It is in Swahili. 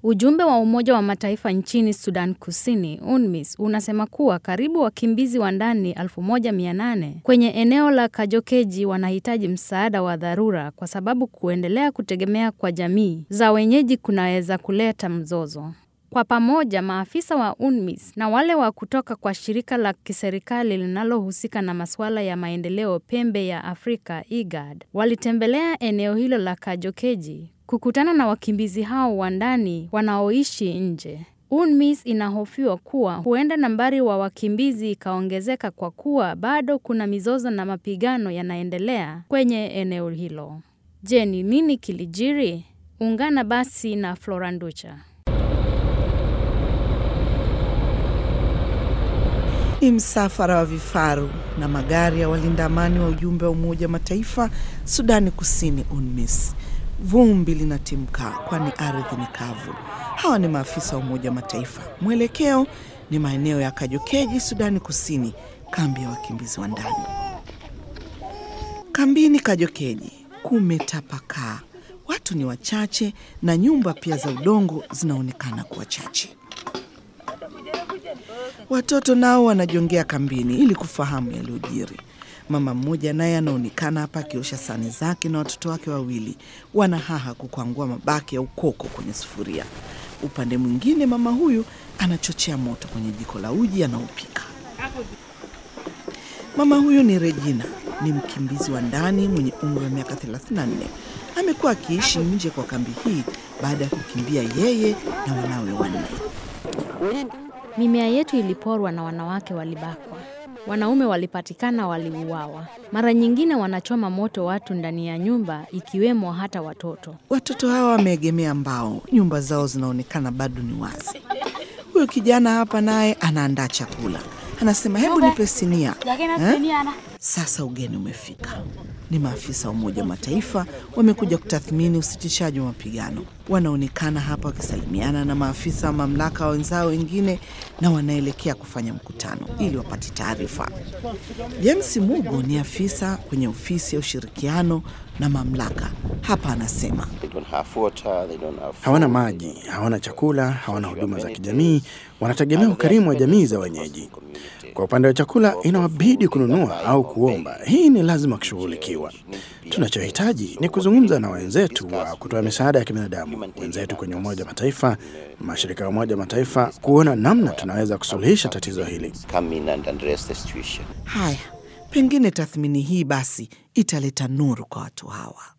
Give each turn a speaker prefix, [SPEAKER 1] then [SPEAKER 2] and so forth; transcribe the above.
[SPEAKER 1] Ujumbe wa Umoja wa Mataifa nchini Sudan Kusini, UNMISS, unasema kuwa karibu wakimbizi wa ndani 1800 kwenye eneo la Kajokeji wanahitaji msaada wa dharura kwa sababu kuendelea kutegemea kwa jamii za wenyeji kunaweza kuleta mzozo. Kwa pamoja, maafisa wa UNMISS na wale wa kutoka kwa shirika la kiserikali linalohusika na masuala ya maendeleo pembe ya Afrika IGAD walitembelea eneo hilo la Kajokeji kukutana na wakimbizi hao wa ndani wanaoishi nje. UNMISS inahofiwa kuwa huenda nambari wa wakimbizi ikaongezeka kwa kuwa bado kuna mizozo na mapigano yanaendelea kwenye eneo hilo. Je, ni nini kilijiri? Ungana basi na Floranducha.
[SPEAKER 2] Ni msafara wa vifaru na magari ya walinda amani wa ujumbe wa Umoja wa Mataifa Sudani Kusini, UNMISS. Vumbi linatimka kwani ardhi ni kavu. Hawa ni maafisa wa Umoja wa Mataifa. Mwelekeo ni maeneo ya Kajokeji, Sudani Kusini, kambi ya wakimbizi wa ndani. Kambini Kajokeji kumetapakaa, watu ni wachache na nyumba pia za udongo zinaonekana kuwa chache. Watoto nao wanajongea kambini ili kufahamu yaliyojiri. Mama mmoja naye anaonekana hapa akiosha sahani zake na watoto wake wawili wanahaha kukwangua mabaki ya ukoko kwenye sufuria. Upande mwingine, mama huyu anachochea moto kwenye jiko la uji anaopika. Mama huyu ni Regina, ni mkimbizi wa ndani mwenye umri wa miaka 34. Amekuwa akiishi nje kwa kambi hii baada ya kukimbia yeye na wanawe wanne.
[SPEAKER 1] Mimea yetu iliporwa na wanawake walibakwa. Wanaume walipatikana waliuawa. Mara nyingine wanachoma moto watu ndani ya nyumba ikiwemo hata watoto.
[SPEAKER 2] Watoto hawa wameegemea mbao, nyumba zao zinaonekana bado ni wazi. Huyu kijana hapa naye anaandaa chakula, anasema hebu nipe sinia eh? Sasa ugeni umefika. Ni maafisa wa Umoja wa Mataifa wamekuja kutathmini usitishaji wa mapigano. Wanaonekana hapa wakisalimiana na maafisa wa mamlaka wenzao wengine, na wanaelekea kufanya mkutano ili wapate taarifa. James Mugo ni afisa kwenye ofisi ya ushirikiano na mamlaka hapa, anasema
[SPEAKER 3] hawana maji, hawana chakula, hawana huduma za kijamii, wanategemea ukarimu wa jamii za wenyeji. Kwa upande wa chakula, inawabidi kununua au kuomba. Hii ni lazima kushughulikiwa. Tunachohitaji ni kuzungumza na wenzetu wa kutoa misaada ya kibinadamu, wenzetu kwenye Umoja wa Mataifa, mashirika ya Umoja wa Mataifa, kuona namna tunaweza kusuluhisha tatizo hili.
[SPEAKER 2] haya, pengine tathmini hii basi italeta nuru kwa watu hawa.